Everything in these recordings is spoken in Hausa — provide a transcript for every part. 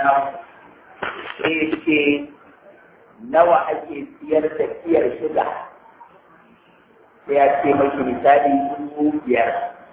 sai ce nawa ake siyar da kiyar shiga sai ya ce mashi misali dubu biyar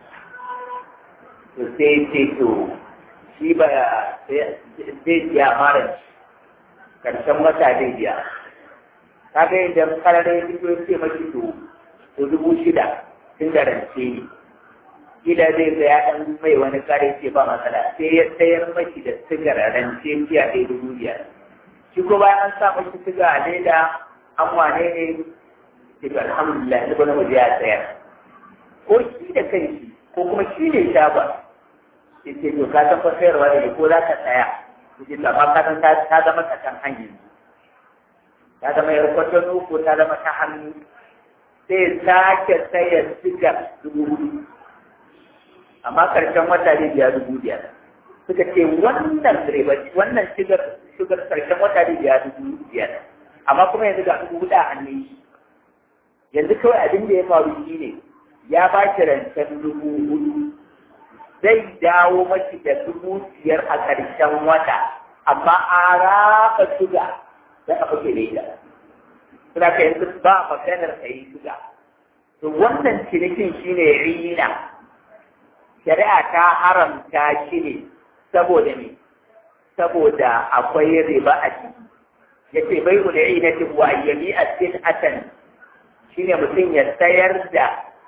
to sai ce to shi ba zai biya mara karshen wata zai biya kaga idan karare ya fito ce mashi to to dubu shida tun da rance ne gida zai ga ya ɗan mai wani kare ce ba matsala sai ya sayar mashi da sigar rance fiya ɗaya dubu biyar shi ko bayan an sa mashi siga a leda an wane ne daga alhamdulillah ni bana waje ya tsayar ko shi da kanshi ko kuma shi ne shagon ya ce to ka san fa sayarwa ne ko za ka tsaya ya ce amma ka san ta zama ta kan hanyar ta zama yar kwatano ko ta zama ta hannu sai sake sayar sigar dubu hudu amma karshen wata zai biya dubu biyar suka ce wannan riba wannan shigar shigar karshen wata zai biya dubu biyar amma kuma yanzu ga dubu hudu a hannun shi yanzu kawai abin da ya faru shi ne ya ba shi rancen dubu hudu zai dawo mashi da dubu biyar a karshen wata amma a raba shuga da aka fi da ita suna ka yanzu ba maganar ka yi shuga to wannan cinikin shine rina shari'a ta haramta shi ne saboda ne saboda akwai riba a ciki ya ce bai ku da inatin wa ayyami a sin atan shi ne mutum ya sayar da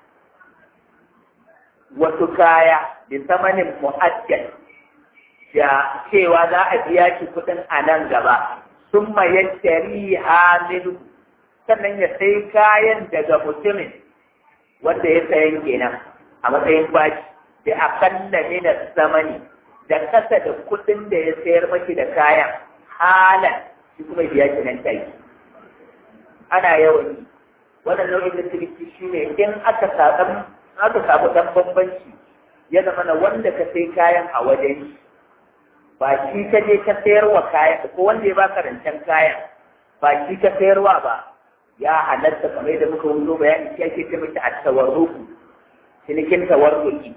wasu kaya da samanin mu'ajjal da cewa za a biya shi kuɗin a nan gaba sun mayar shari'a minhu sannan ya sai kayan daga mutumin wanda ya sayan kenan a matsayin bashi da akalla min zamani da kasa da kuɗin da ya sayar maki da kayan halan shi kuma biya shi nan take ana yawan yi wannan nau'in da ciniki shi ne in aka samu aka samu dan bambanci ya zama na wanda ka sai kayan a wajen shi ba shi ka je ka sayarwa kayan ko wanda ya baka rancen kayan ba shi ka sayarwa ba ya halatta kamar da muka wuzo bayani shi ake ce mata at-tawarruku cinikin tawarruki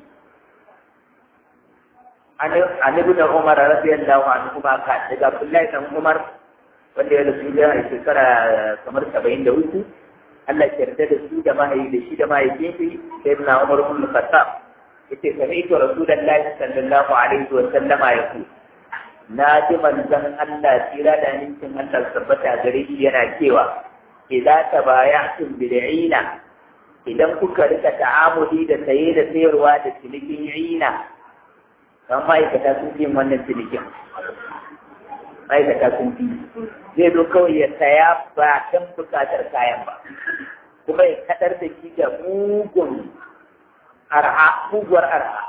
an ibn Umar radiyallahu anhu ma ka daga Abdullahi dan Umar wanda ya rasu da shekara kamar 73 Allah ya yarda da su da mahaifi da shi da mahaifin shi sai ibn Umar ibn Khattab yace sami'tu Rasulullahi sallallahu alaihi wa sallama yaqul na ji manzon Allah tsira da ninkin Allah tabbata gare shi yana cewa idza tabaya'tum bil'ina idan kuka rika ta'amuli da saye da sayarwa da cinikin ina kan ma'aikata sun fi wannan cinikin ma'aikata sun fi zai zo kawai ya saya ba kan bukatar kayan ba kuma ya kadar da shi da mugun arha muguwar arha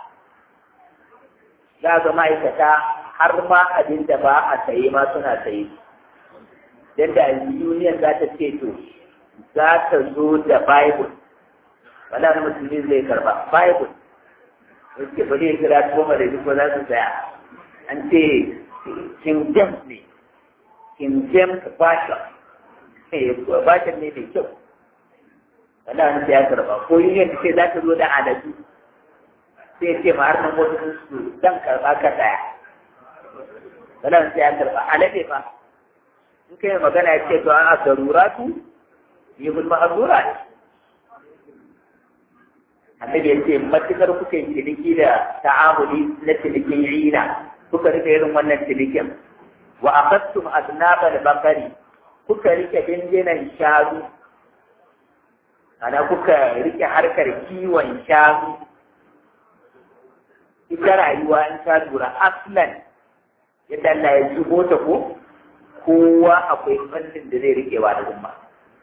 za ga ma'aikata har ma abin da ba a saye ma suna saye don da union za ta ce to za ta zo da bible wala na musulmi zai karba bible wasu ba zai kira goma da duk za su saya an ce king james ne king james version version ne mai kyau wala na ya karba ko union ta ce za ta zo da aladu sai ce ma har nan wasu su zan karba ka saya wala na ya karba alade fa in kai magana ya ce to a garuratu yi gulma azura ne annabi ya ce matukar kuka yi ciniki da ta'amuli na cinikin rina kuka rike irin wannan cinikin wa aqattum aznabal bakari kuka rike dindinan shanu ana kuka rike harkar kiwon shanu ita rayuwa in ta lura aslan yadda Allah ya zubo ta ko kowa akwai fannin da zai rike wa da umma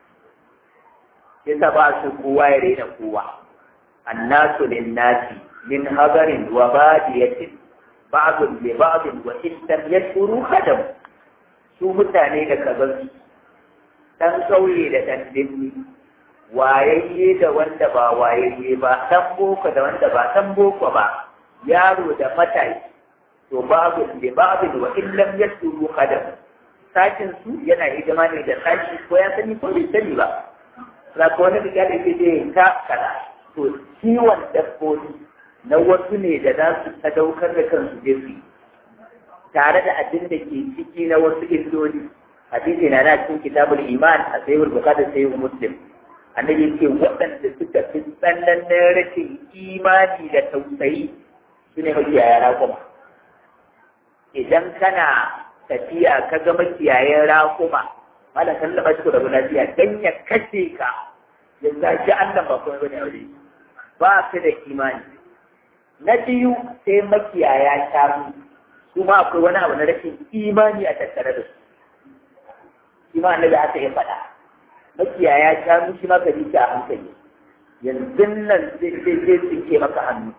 yasa ba su kowa ya raina kowa annasu linnasi min habarin wa badiyatin ba'dun li ba'din wa in lam yashuru khadam su mutane da kazan dan kauye da dan dinni wayayye da wanda ba wayayye ba dan boko da wanda ba dan boko ba yaro da matashi to babu li ba'din wa in lam yashuru khadam sakin su yana hidima ne da sashi ko ya sani ko bai sani ba za ka wani riga da ke ta kaza to kiwon dabbobi na wasu ne da za su sadaukar da kansu je su tare da abin da ke ciki na wasu illoli hadisi na na cikin kitabul iman a sayyid bukhari sayyid muslim annabi ce waɗanda suka fi tsananin rashin imani da tausayi su ne makiyaya raƙuma idan kana tafiya ka ga makiyayen raƙuma malam kan laɓa shi da lafiya dan ya kashe ka ya zaki Allah ba kuma bane aure ba su da imani na biyu sai makiyaya shanu su ma akwai wani abu na rashin imani a tattare da su shi ma annabi aka yi faɗa makiyaya shanu shi ma ka bi shi a hankali yanzu nan zai zai tsinke maka hannu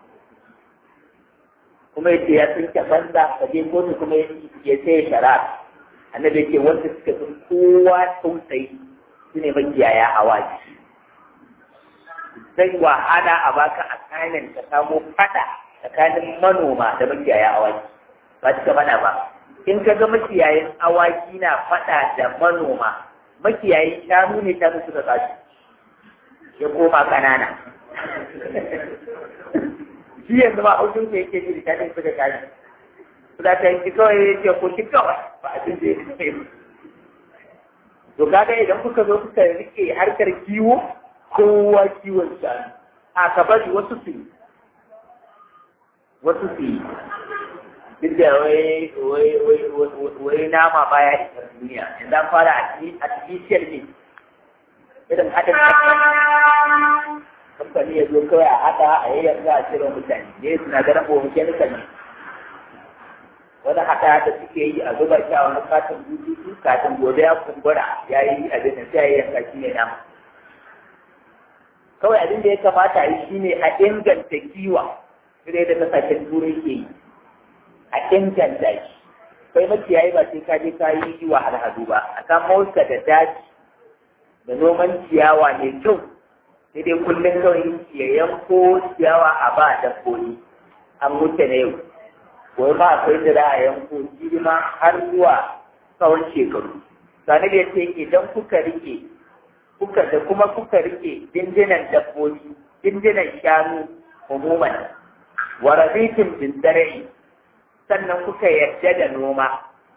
kuma yace ya tsinke banza ka je kotu kuma ya sai shara annabi yake wanda suka fi kowa tausayi su ne makiyaya awaki zai wahala a baka assignment ka samo fada tsakanin manoma da makiyaya awaki ba cika mana ba in ka ga makiyayin awaki na fada da manoma makiyayin shanu ne shanu suka tsaci ya koma kanana shi yanzu ma haushin ka yake ji da shanin suka tashi da ta yi kawai ya ce ko shi kawai ba abin da ya kai to kaga idan kuka zo kuka rike harkar kiwo kowa kiwon shanu a ka bari wasu su yi wasu su yi duk da wai wai nama baya isa duniya yanzu an fara artificial ne irin haɗin kamfani ya zo kawai a haɗa a yayyar za a cire mutane ne sinadaran bohon kemikal ne wani haɗa da suke yi a zuba shi a wani katin bututu kafin gobe ya kumbura ya yi abin da sai ya yanka shi ne nama kawai abin da ya kamata a yi shi ne a inganta kiwa sai da kasashen turai ke yi a inganta shi kai makiyayi ba sai ka je ka yi wa alhadu ba a kan motsa da daji da noman ciyawa mai kyau sai dai kullum kawai ya yanko ciyawa a ba dabbobi an wuce na yau wai ba akwai da za a yanko girma har zuwa tsawon shekaru sani da ce idan kuka rike kuka da kuma kuka rike dindinan dabbobi dindinan shanu umuman wa rabitin bin sannan kuka yarda da noma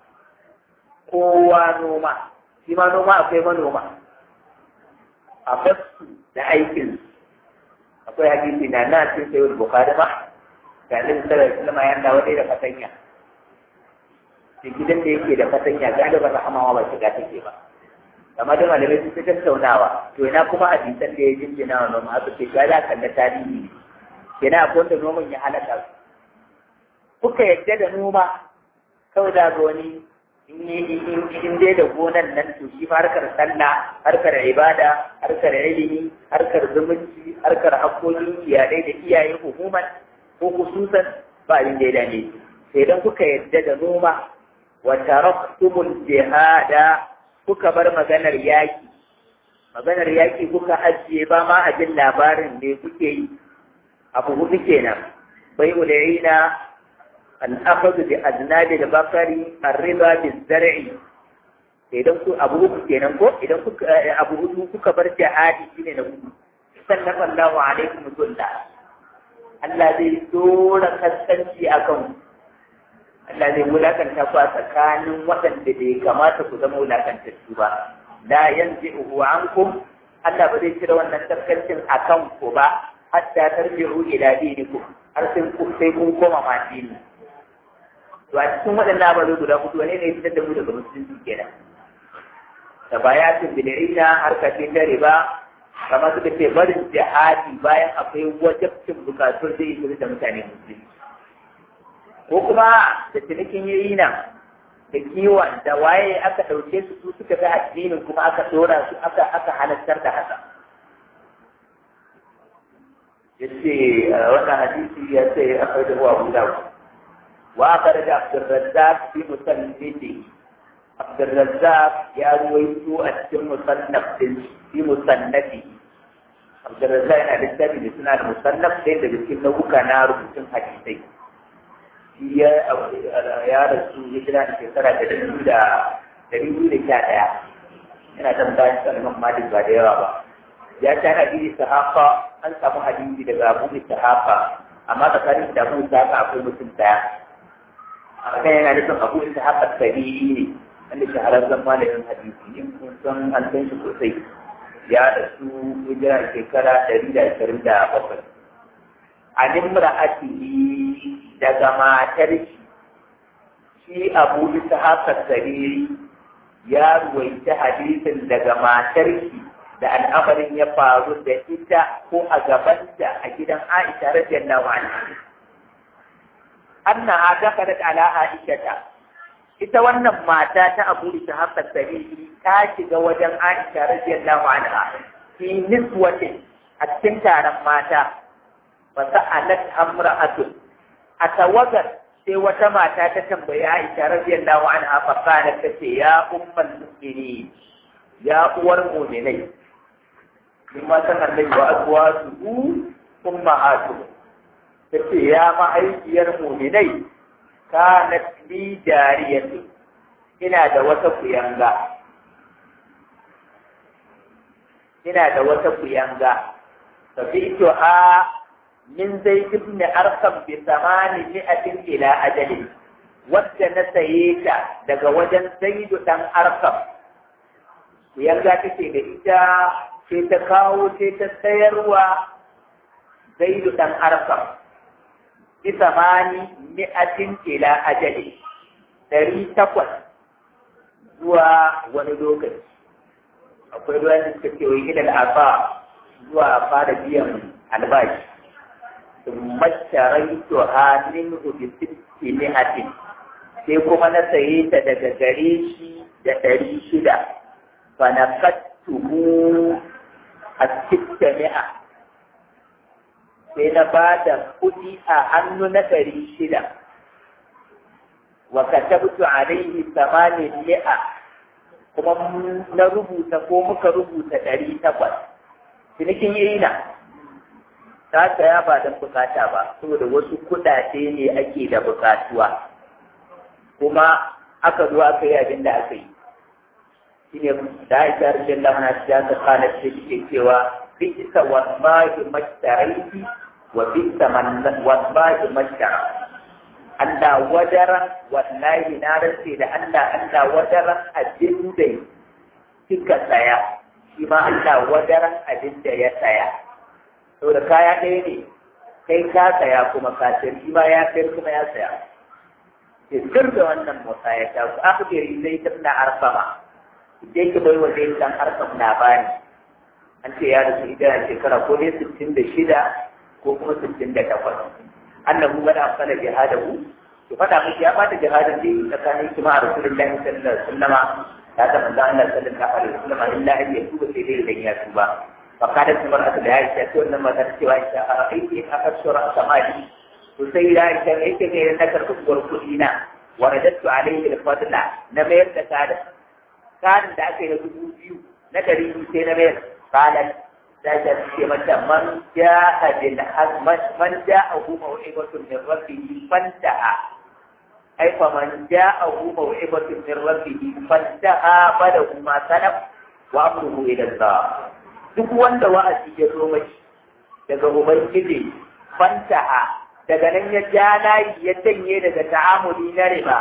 kowa noma shi ma noma akwai manoma a basu da aikin akwai hadisi na na cin sayo bukari ma ga nan sarar sulama ya dawo da fatanya da gidan da yake da fatanya galiban rahamawa ba shiga take ba amma da malamai sun fi tattaunawa to ina kuma hadisan da ya jinjina wa noma aka ce ga za kan da tarihi kenan akwai wanda noman ya halaka su kuka yadda da noma kawai da ga wani in dai da gonan nan to shi harkar sallah harkar ibada harkar ilimi harkar zumunci harkar hakkokin iyalai da iyaye hukuman ko kususan ba abin da ya dame sai dan kuka yadda da noma wa taraktumul jihada kuka bar maganar yaki maganar yaki kuka ajiye ba ma a jin labarin me kuke yi abu hudu kenan bai ulayina al'akadu da aznabi da bakari arriba da zar'i idan ku abu uku kenan ko idan kuka abu hudu kuka bar jihadi shine na hudu sannan Allahu alaikum zulla Allah zai dora kaskanci akan Allah zai wulakanta ku a tsakanin waɗanda bai kamata ku zama wulakantattu ba la yanzi'uhu ankum Allah ba zai cire wannan kaskancin akan ku ba hatta tarji'u ila dinikum har sai kun koma ma dini to a cikin waɗannan ababe guda hudu wane ne fitar da mu daga musulunci kenan da bayatin bil'ina harka ce ta riba kamar suka ce barin jihadi bayan akwai wajabcin bukatun zai yi da mutane musulunci ko kuma da cinikin yayi nan da kiwon da waye aka ɗauke su su suka ga addinin kuma aka ɗora su aka aka halartar da haka yace wannan hadisi ya ce akwai da ruwa guda وأخرج عبد الرزاق في مسنده عبد الرزاق يا رويتو أتم مصنف في مصنفه عبد الرزاق أنا لسه بسنا المصنف سيد بسكين نو كان ربطن حديثي يا يا رسول الله في سنة تدريب دا تدريب دا كذا ina tambayar sa Imam Malik ba da yawa ba ya ta hadisi sahaba an samu hadisi daga Abu Sahaba amma tsakanin da Abu Sahaba akwai mutum daya a kan yana nufin abu isa haka sabi'i ne wanda shahararren malamin hadisi ne kun san an san shi sosai ya rasu hijira shekara ɗari da ashirin da bakwai a nimra'atihi daga matar shi shi abu isa haka sabi'i ya ruwaita hadisin daga matar shi da al'amarin ya faru da ita ko a gabanta a gidan Aisha radiyallahu anha annaha dakalat ala Aisha ita wannan mata ta Abu Ishaq as-Sabi'i ta shiga wajen Aisha radiyallahu anha fi niswatin a cikin taron mata fa sa'alat amra'atun a tawagar sai wata mata ta tambayi Aisha radiyallahu anha fa qalat ta ce ya ummul mu'minin ya uwar mu'minai in ma san annabi wa azwajuhu ummahatuhum ta ce ya ma'aikiyar mu'minai kanat li jariyatu ina da wata kuyanga ina da wata kuyanga tabi'tuha min zaid ibn arqam bi thamani mi'atin ila ajali wadda na saye ta daga wajen zaid dan arqam kuyanga take da ita sai ta kawo sai ta sayarwa zaid dan arqam bi thamani mi'atin ila ajali ɗari takwas zuwa wani lokaci akwai ruwan da suka ce wai ilal afa zuwa fara biyan albashi masharai to hannun hudu sitti mi'atin sai kuma na saye ta daga gare shi da ɗari shida fa na kattuhu a sitta mi'a sai na ba da kuɗi a hannu na ɗari shida wa katabtu alaihi samanin mi'a kuma na rubuta ko muka rubuta ɗari takwas cinikin irina ta saya ba don bukata ba saboda wasu kuɗaɗe ne ake da bukatuwa kuma aka zo aka yi abin da aka yi shine da aisha rashin lamana ta ta kana ce ke cewa bisa wallahi mashtaraiti wa bisa wallahi mashtara Allah wadaran wallahi na rantse da Allah Allah wadaran abin da kika tsaya shi ma Allah wadaran abin da ya tsaya saboda kaya ɗaya ne kai ka tsaya kuma ka sayar shi ma ya sayar kuma ya tsaya sir da wannan motsa ya ta ku akhbiri zai tabna arfama idan ki bai wa zai dan arfam labari an ce ya rasu idan shekara ko dai sittin da shida ko kuma sittin da takwas annahu bada afsala jihadahu to fada miki ya bata jihadin da tsakanin ki ma rasulullahi sallallahu alaihi wasallam ya ta manzo Allah sallallahu alaihi wasallam illa an yatuba sai dai dan ya tuba fa kada kuma aka da Aisha to wannan mata cewa Aisha a aiki aka shura samadi to sai da Aisha yake ne na karɓi gurkudi na waradattu alaihi al-fadla na mayar da kada kadin da aka yi na dubu biyu na ɗari biyu sai na mayar qalat da ta ce mata man ja'a bil hazman man ja'ahu maw'ibatun min rabbih fantaha ai fa man ja'ahu maw'ibatun min rabbih fantaha falahu ma salaf wa amruhu ila Allah duk wanda wa'azi ya zo mai daga ubangiji fantaha daga nan ya ja layi ya janye daga ta'amuli na riba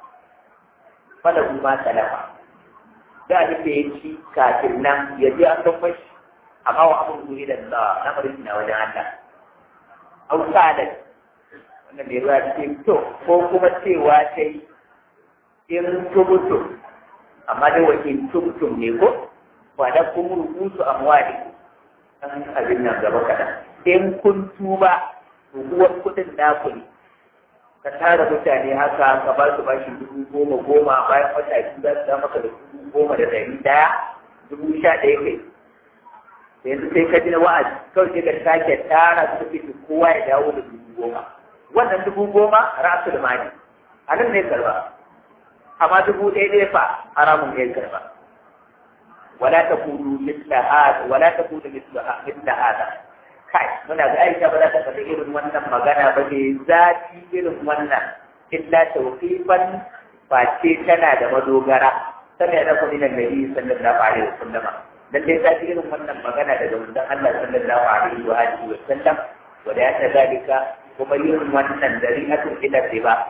falahu ma salafa da abin da ya ci kafin nan ya je an don mashi amma wa abin guri da Allah na bari na wajen Allah au sadat wannan da ya ce to ko kuma cewa sai in tubutu amma dai wakil tubutum ne ko ba da kuma rubutu amwali an abin nan gaba kaɗan in kun tuba rubuwar kuɗin naku ne ka tara mutane haka ka ba su bashi dubu goma goma bayan wata biyu za su da maka da dubu goma da ɗari ɗaya dubu sha ɗaya kai yanzu sai ka ji na wa'azi kawai sai ka sake tara su fiti kowa ya dawo da dubu goma wannan dubu goma rasul mali a nan ne karba amma dubu ɗaya ɗaya fa haramun ne karba wala ta kudu misla hada wala ta kudu misla hada kai muna ga aisha ba za ta faɗi irin wannan magana ba ne zafi irin wannan illa tawqifan face tana da madogara tana da kuma nan nabi sallallahu alaihi wasallam dan dai zafi irin wannan magana daga manzon Allah sallallahu alaihi wa alihi wasallam wa da ya zalika kuma yin wannan dari'atun ila riba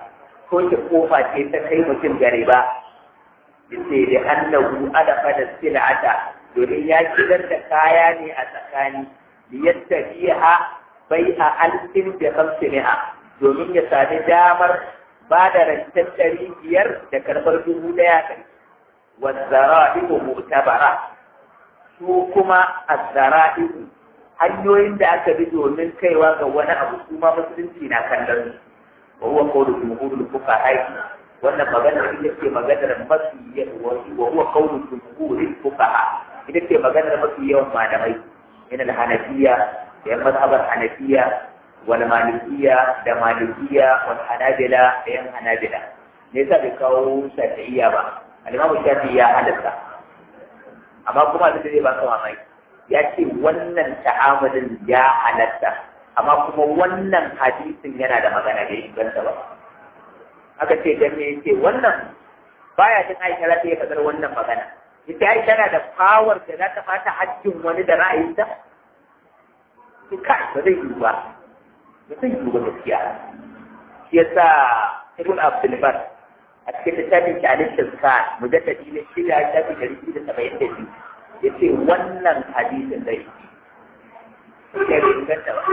toshe kofa ce ta kai mutum gare ba yace da annahu adafa da sil'ata domin ya shigar da kaya ne a tsakani liyattabiha bai'a alfin da hamsiniha domin ya sami damar ba da rancen ɗari biyar da karɓar dubu ɗaya kai wazzara'ibu mu'tabara su kuma azzara'ibu hanyoyin da aka bi domin kaiwa ga wani abu su ma musulunci na kallon wa huwa qawlu jumhurul fuqaha wannan maganar ita ce maganar mafi wa huwa qawlu jumhurul fuqaha ita ce maganar mafi yawan malamai min al-hanafiyya da mazhabar hanafiya wal malikiyya da malikiyya wal hanabila da yan hanabila ne yasa bai kawo shafi'iyya ba al-imamu shafi'i ya halatta amma kuma da zai ba ka mamaki ya ce wannan ta'amalin ya halatta amma kuma wannan hadisin yana da magana da inganta ba aka ce dan me yace wannan baya jin Aisha za ta yi fadar wannan magana ita Aisha tana da power da za ta fata hajjin wani da ra'ayinta to kai ba zai yi ba ba zai yi ba gaskiya shi yasa Ibn Abdul Bar a cikin littafin shi Alif Tazkar mujaddadi na shida shafi ɗari biyu da saba'in da biyu ya ce wannan hadisin zai yi ya bai inganta ba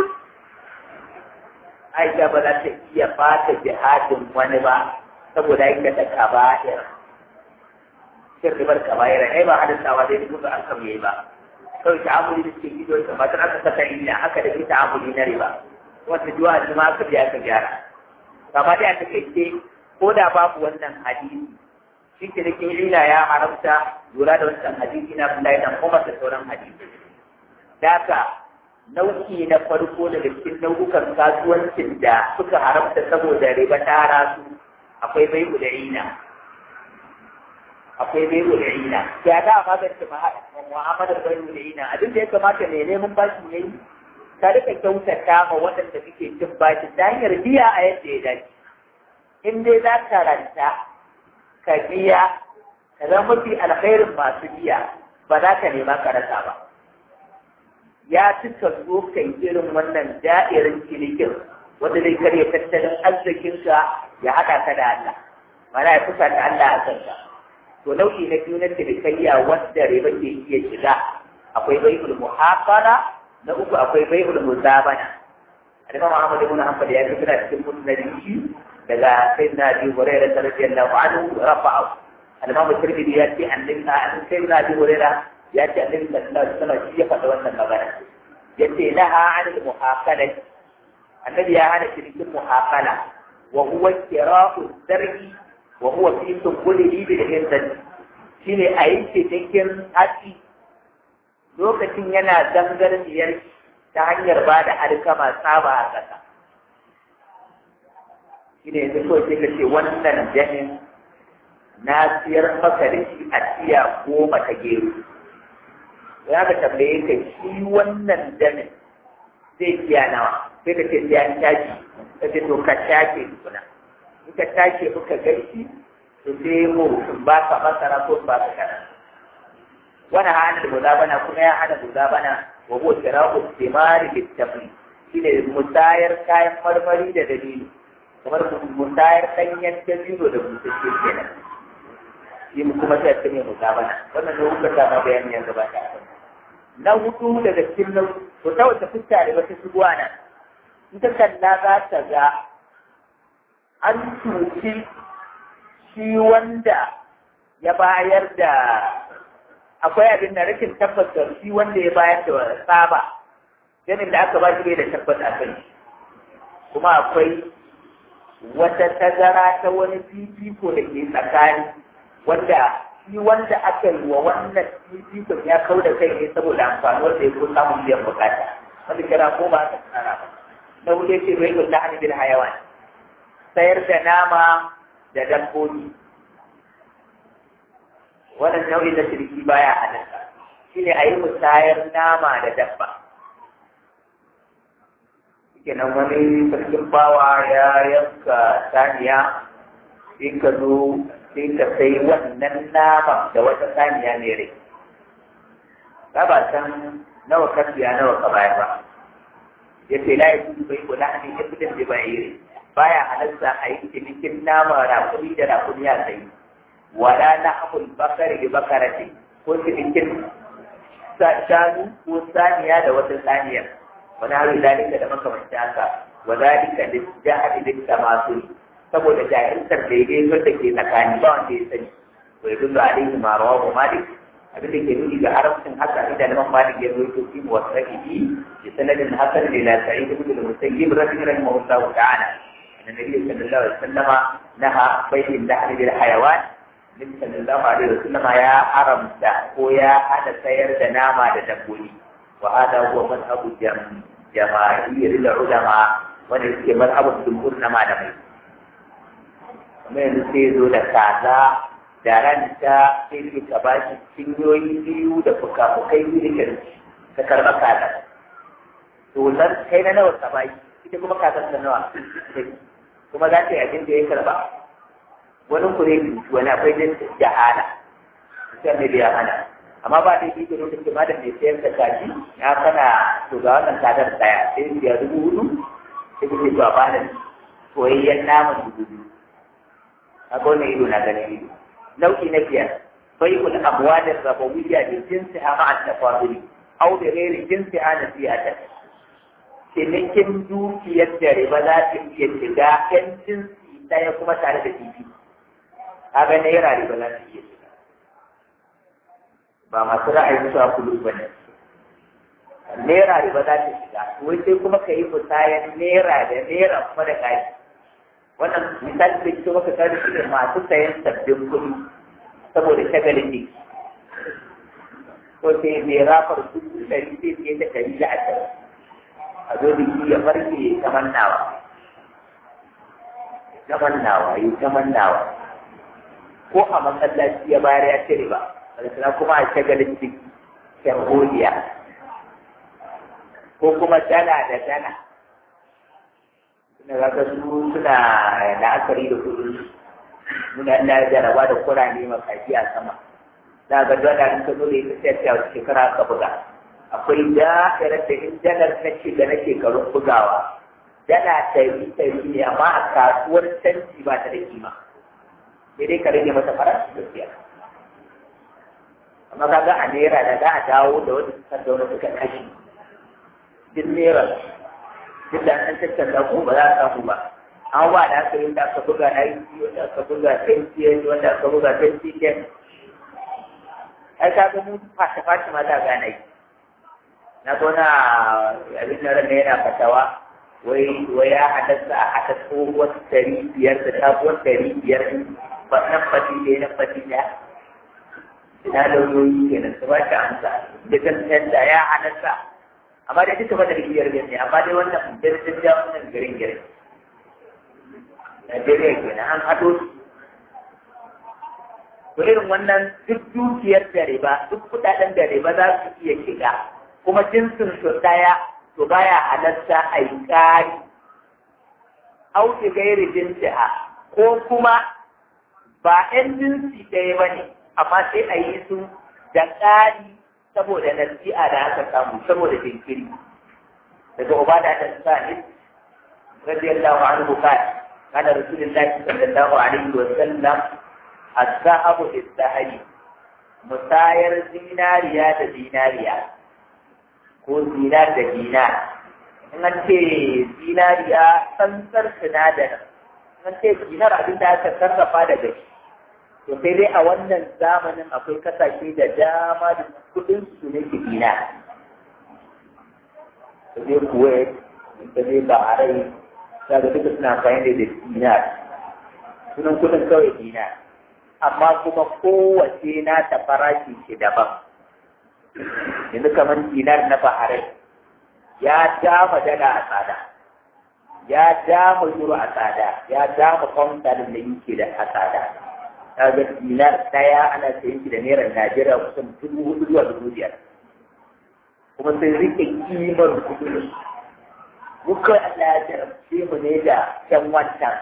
Aisha ba za ta iya fata jihadin wani ba saboda aikata kaba'ir shin ribar kaba'ir ai ba hadisawa zai dubu ga alkam yayi ba kawai ta'amuli da cikin ido ta matar aka saka illa aka da ta'amuli na riba wata juwa da ma aka biya aka gyara kama dai a takaice ko da babu wannan hadisi shi ke da ila ya haramta lura da wancan hadisi na Abdullahi dan Umar da sauran hadisi. Daka nau'i na farko daga cikin nau'ukan kasuwancin da suka haramta saboda riba tara su akwai bai da ina. Akwai bai da ina. Ya da magance mu'amalar bai da ina abin da ya kamata mai neman bashi ya yi ka rika kyautata ma waɗanda suke cin bashi ta hanyar biya a yadda ya dace. In dai za ka ranta ka biya ka zama mafi alkhairin masu biya ba za ka nema ka rasa ba ya ci ka zo ka yi irin wannan da'irin cinikin wanda zai karya tattalin arzikinka ya haɗa ka da Allah mana ya kusa da Allah a kanka to nau'i na biyu na cinikayya wanda riba ke iya shiga akwai bai'ul muhafara na uku akwai bai'ul muzabana Adama Muhammad ibn Hanbal ya fi cikin musnadin daga sayyidina Abi Hurairah radiyallahu anhu rafa'u al-Imam Tirmidhi ya ce annabi an sayyidina Abi Hurairah ya ce annabi sallallahu alaihi wasallam shi ya faɗa wannan magana yace laha an al-muhaqala annabi ya hana shirkin muhaqala wa huwa kira'u zargi wa huwa fi tukulihi bil hindan shine a yi cikin hatsi lokacin yana zangarniyar ta hanyar ba da alkama tsaba a ƙasa shi ne yanzu kawai sai ka ce wannan jamin na siyar maka da shi a tiya goma ta gero ya ka tambaye ka shi wannan jamin zai tiya nawa sai ka ce tiya tashi ka ce to ka tashi tukuna in ka tashi muka gaishe to sai mu ba ka masara ko ba ka kana wani hana da muzabana kuma ya hana muzabana wa huwa kira'u thimari bit-tafli shine musayar kayan marmari da dalili kamar musayar ɗanyen dabino da busasshe kenan shi kuma sai ta ne muzabana wannan ne kuka sama bayani yanzu ba ta na hudu daga cikin nau to ta wata fuska da wata shigowa nan in ta kalla za ta ga an cuci shi wanda ya bayar da akwai abin da rashin tabbas da shi wanda ya bayar da tsaba ganin da aka ba shi bai da tabbas a kai kuma akwai wata tazara ta wani fifiko da ke tsakani wanda shi wanda aka yi wa wannan fifikon ya kau da kai ne saboda amfanuwar da ya ko samun biyan bukata wanda kira ko ba ta tsara ba na wuce ce bai kulla hannu bil hayawan sayar da nama da dabbobi wannan nau'in na shirki baya halatta shi ne a yi musayar nama da dabba kenan wani sarkin bawa ya yanka saniya sai ka zo sai ka sai wannan nama da wata saniya ne rai ka ba san nawa ka siya nawa ka bayar ba ya ce la ya tudu bai kula ne ya fitin da bai yi baya halarta a yi cinikin nama rakumi da rakumi a tsaye wala na abul bakari da bakarati ko cinikin shanu ko saniya da wata saniyar wani hari zalika da makamanta haka wa zalika da jahadi da tamasul saboda jahiltar daidai wanda ke tsakani ba wanda ya sani wa yadullu alaihi ma rawahu malik abin da ke nuni ga haramcin haka inda Imam Malik ya rawaito fi muwasaqihi bi sanadin hasan ila Sa'id ibn al-Musayyib rahimahullahu ta'ala anna Nabi sallallahu alaihi wasallam naha bayyin dahl bil hayawan Nabi sallallahu alaihi wasallam ya haramta ko ya hada sayar da nama da dabbobi wa hada huwa madhhabu jama'ir ulama wanda yake madhhabu jumhur na malamai kamar yanzu sai zo da kaza da ranta sai ke ka ba shi cinyoyi biyu da fuka-fukai biyu da kirki ka karɓa kaza to nan kai na nawa ka bashi ita kuma kazan ta nawa kuma za ta yi abin da ya karɓa wani kure wani akwai jin jahala sai ne da ya hana amma ba da yake lokacin ma da mai sayar da kaji ya kana to ga wannan kazar daya sai ya dubu hudu sai kuke to a bada soyayyen naman dubu biyu a wannan ido na ganin ido nau'i na biyar bai'ul amwalin rabawiyya bi jinsiha ma'a tafaduli aw bi ghairi jinsiha nasiyatan cinikin dukiyar da riba za ta iya shiga ɗan jinsi ɗaya kuma tare da bibi kaga naira riba za ta iya shiga ba masu ra'ayin cewa kulu ba ne naira riba za ta shiga wai sai kuma ka yi musayan naira da naira kuma da kashi wannan misali da ke maka tare shi ne masu sayan sabbin kuɗi saboda shagalin ne ko sai mai rafar dubu ɗari sai sai ta ɗari da ashirin a zo da shi ya farke ya ta mannawa ta mannawa ya ta mannawa ko a masallaci ya bayar ya cire ba sannan kuma a shagalin ciki sharholiya ko kuma dala da dala suna ga su suna la'akari da kudin muna ina jaraba da kurane makaji a sama za ga dala in ka zo da ita sai ta wata shekara ka buga akwai da'irar da in dalar na shiga na shekarun bugawa dala ɗari ɗari ne amma a kasuwar canji ba ta da kima sai dai ka rage mata farashi gaskiya amma kaga a naira da za a dawo da wani suka da wani suka kashe duk naira duk da an tattala ko ba za a samu ba an ba da aka yi da aka buga na yi wanda aka buga tentiyar wanda aka buga tentiyar ai ka ga mu fashe fashe ma da gana yi na zo na abin da ranar yana fatawa wai wai ya haddasa a haɗa tsohuwar ɗari biyar da sabuwar ɗari biyar ba nan fati ne nan fati ne ina lauyoyi kenan su ba shi amsa da kan da ya haddasa amma dai duka bada biyar ne amma dai wannan jirgin ja wannan garin garin Najeriya kenan an haɗo su to irin wannan duk dukiyar da riba duk kuɗaɗen da riba za su iya shiga kuma jinsin su ɗaya to baya halatta a yi ƙari auki gairi jinsiha ko kuma ba 'yan jinsi ɗaya ba ne amma sai a yi su da ƙari saboda nasi'a da aka samu saboda jinkiri daga ubada ta sa'id radiyallahu anhu qala kana rasulullahi sallallahu alaihi wa sallam as-sahabu bis-sahabi musayar zinariya da zinariya ko zinar da dinar in an ce zinariya tsantsar sinadarin in an ce dinar abin da aka sarrafa daga shi to sai dai a wannan zamanin akwai kasashe da dama da kudin su ne ke dinar ka je kuwait ka je bahrain za ga duka suna amfani da dinar sunan kudin kawai dinar amma kuma kowace na ta farashi shi daban yanzu kamar dinar na baharai ya dama dala a tsada ya dama euro a tsada ya dama kwamfalin da yake da a tsada ta ga dinar daya ana sayin shi da naira najeriya kusan dubu hudu zuwa dubu biyar kuma sun rike kimar kudin muka Allah ya jarabce mu ne da can wancan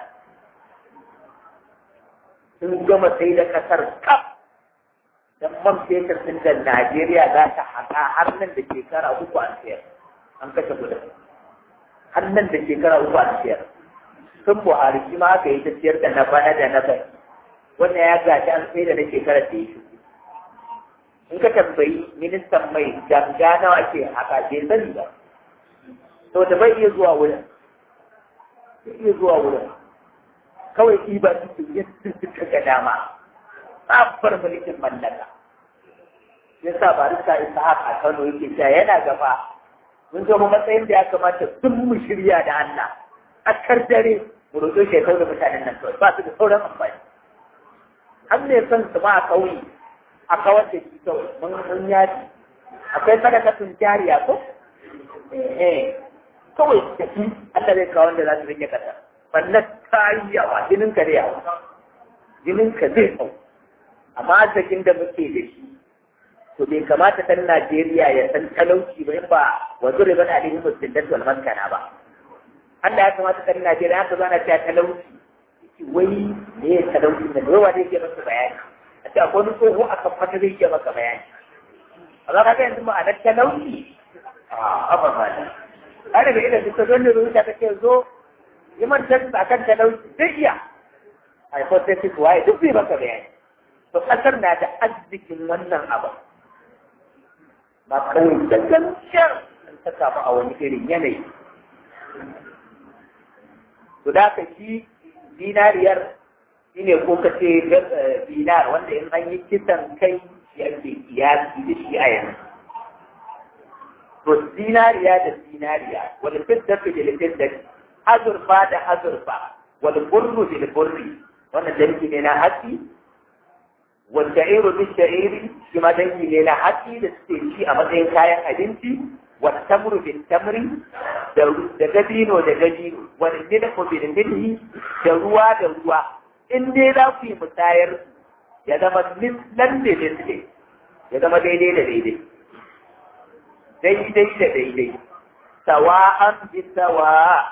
sun gama sai da kasar kaf dan man fetur din da Najeriya za ta haƙa har nan da shekara uku an sayar an kashe kudin har nan da shekara uku an sayar sun buhari shi ma aka yi ta ciyar da na bana da na bai wannan ya gaji an sai da na shekarar da ya shi in ka tambayi ministan mai ganga nawa ake haka bai sani ba to da bai iya zuwa wurin bai iya zuwa wurin kawai iba su yadda suka ga dama tsabar mulkin mallaka ya sa barista isa haka a kano yake cewa yana gaba mun zo mu matsayin da ya kamata sun mu shirya da Allah a kar dare mu roƙo shekaru da mutanen nan kawai ba su da sauran amfani an ne son su ma a kauye a kawar da shi kawai mun mun yaji akwai sadakatun jariya ko eh kawai da shi Allah zai kawo wanda za su rike kasa wannan ta yi yawa jinin ka da yawa jinin ka zai kau amma arzikin da muke da shi to bai kamata ɗan Najeriya ya san talauci ba in ba wa zure bana alihin musulman wal maskana ba Allah ya kamata ɗan Najeriya haka zana cewa talauci wai me ya talauci da yawa zai ke masa bayani a ce akwai wani tsoho a kan fata zai ke maka bayani a za ka ga yanzu ma'anar talauci a abin mana ana da idan duka don rubuta ta ce zo yi man a kan talauci zai iya a hypothesis waye duk zai maka bayani to ƙasar na da arzikin wannan abu ba kawai da gaskiyar ta samu a wani irin yanayi. To da ka shi dinariyar shi ne ko ka ce dinar wanda in an yi kisan kai shi ake kiyasi da shi a yanzu. To dinariya da dinariya wani fitar da fitar azurfa da azurfa wani burru da burri wannan dangi ne na hatsi والشعير بالشعير كما دنجي لنا حتي لستيشي أما دين كاين أدنتي والتمر بالتمر دقدين ودقدين والملح بالملح دروا دروا إن دي لا في مساير يدما مثلا بمثل يدما ديدي لديدي ديدي لديدي سواء بسواء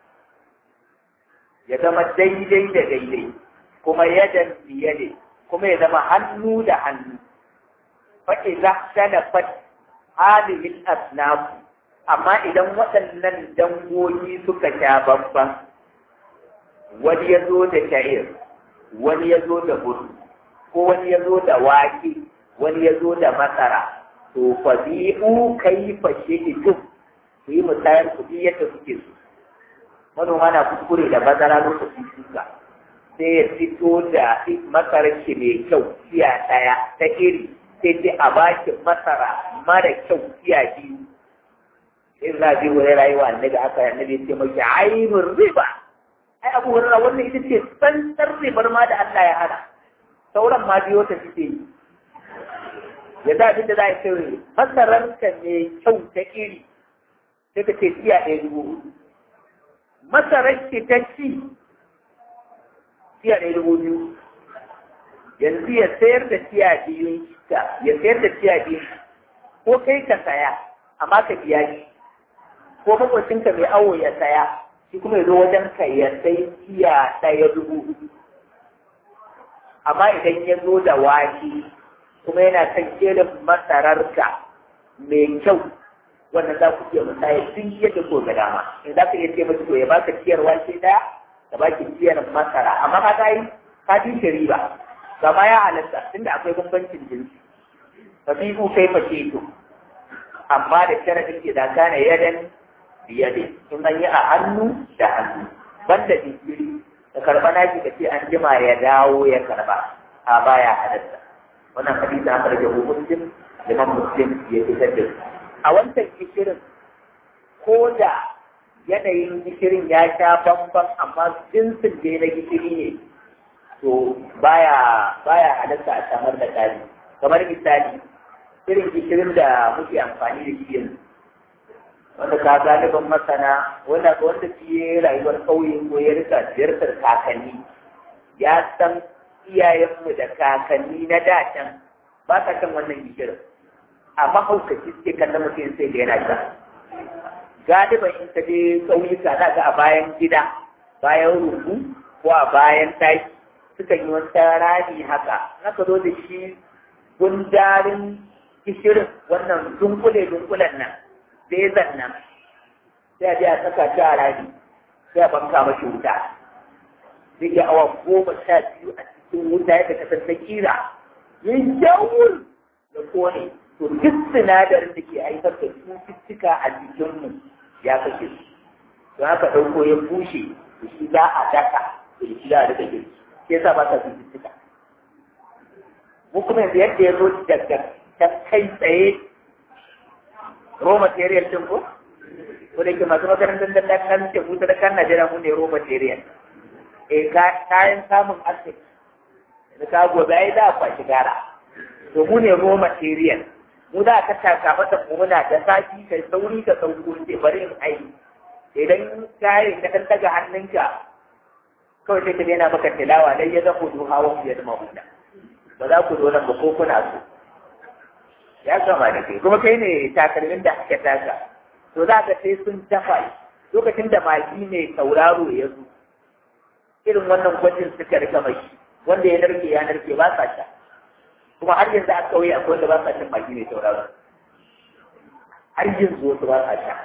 يدما ديدي لديدي كما يدا بيدي kuma ya zama hannu da hannu faɗi za ta da fat halin asnafu amma idan waɗannan dangogi suka sha babban wani ya zo da sha'ir wani ya zo da buru ko wani ya zo da wake wani ya zo da masara to fa bi'u kaifa shi'tum ku yi musayar kuɗi yadda suke so manoma na kuskure da bazara lokacin shuka sai ya fito da masarar shi mai kyau tiya ɗaya ta iri sai dai a baki masara mara kyau tiya biyu in za bi wani rayuwa annabi aka annabi ya ce maki ainihin riba ai abu wani wannan ita ce tsantsar ribar ma da Allah ya hana sauran ma biyo ta fice yi ya za abin da za a ce masararka mai kyau ta iri sai ka ce tiya ɗaya dubu masarar ki ta ci tiya ɗaya dubu biyu yanzu ya sayar da tiya biyu ta ya sayar da tiya biyu ko kai ka saya amma ka biya shi ko makwacinka mai awo ya saya shi kuma ya zo wajen ka ya sai tiya ɗaya dubu amma idan ya zo da wake kuma yana kan irin masararka mai kyau wannan za ku iya musaya duk yadda ko ga dama in za ka iya ce masu to ya baka ciyar wake ɗaya da baki ciyar masara amma ka ta yi ka fi shi riba gama ya halatta tunda akwai bambancin jinsi fa fi ku kai fa to amma da sharadin ke da kana yadan biyade in an yi a hannu da hannu banda jinkiri da karba naki ka ce an jima ya dawo ya karba a baya halatta wannan hadisi aka rage muslim liman muslim ya fitar da a wancan gishirin ko da yanayin gishirin ya sha bamban amma jinsin da na gishiri ne to baya baya halatta a samar da ƙari kamar misali irin gishirin da muke amfani da shi yanzu wanda ka galibin masana wanda wanda shi ya rayuwar ƙauye ko ya rika ziyartar kakanni ya san iyayenmu da kakanni na da can ba ka kan wannan gishirin amma haukaci suke kallon mutum sai da yana sha galiban in ka je ƙauyuka za ga a bayan gida bayan rubu ko a bayan taki suka yi wata rami haka haka zo da shi gundarin kishirin wannan dunkule dunkulen nan bezan nan sai a je a saka shi a rami sai a banka mashi wuta zai iya awa goma sha biyu a cikin wuta yadda ka san ta kira yin jawul da kone to duk sinadarin da ke haifar da cututtuka a jikinmu ya kashe su don haka ɗauko ya bushe da shi za a daka da shi za a rika girki shi yasa ba sa cututtuka mu kuma yanzu yadda ya zo daga ta kai tsaye raw material din ko ko da ke masu makarantar da kan ce mu da kan Najeriya mu ne raw material eh kayan samun arziki da ka gobe ai da kwashi gara to mu ne raw material mu da ka taka mata mu muna da sati kai sauri ka sauko ce bari in ai idan kayan ka dan daga hannunka kawai sai ka yana maka tilawa dai ya zaku duha wa ya zama huda ba za ku zo nan ba ko kuna so ya gama da kai kuma kai ne takalmin da aka taka to za ka sai sun dafa lokacin da magi ne tauraro ya zo irin wannan gwajin suka rika mai wanda ya narke ya narke ba sa sha kuma har yanzu a kauye akwai wanda ba sa cin magi ne tauraro har yanzu wasu ba sa sha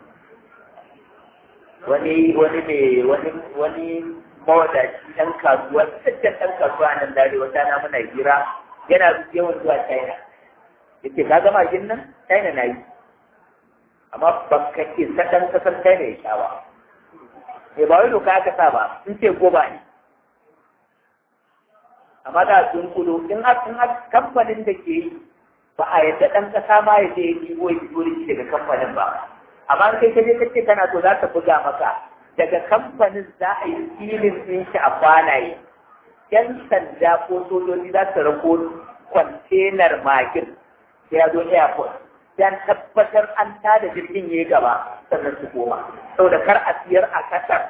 wani wani ne wani wani mawadaci ɗan kasuwa cikakken ɗan kasuwa nan dare wata na muna hira yana yawan zuwa China yake ka gama jin nan China na yi amma ba ka ke sadan kasar China ya sha ba me ba wai doka aka sa ba sun ce goba ne amma da sun kudo in har kamfanin da ke yi ba a yadda ɗan ƙasa ma ya je ya ɗigo ya fito da shi daga kamfanin ba amma kai ka je ka ce kana so za ta buga maka daga kamfanin za a yi filin ɗin shi a kwanaye yan sanda ko sojoji za su rako kwantenar magin sai ya zo airport dan tabbatar an tada jirgin ya gaba sannan su koma saboda kar a siyar a kasar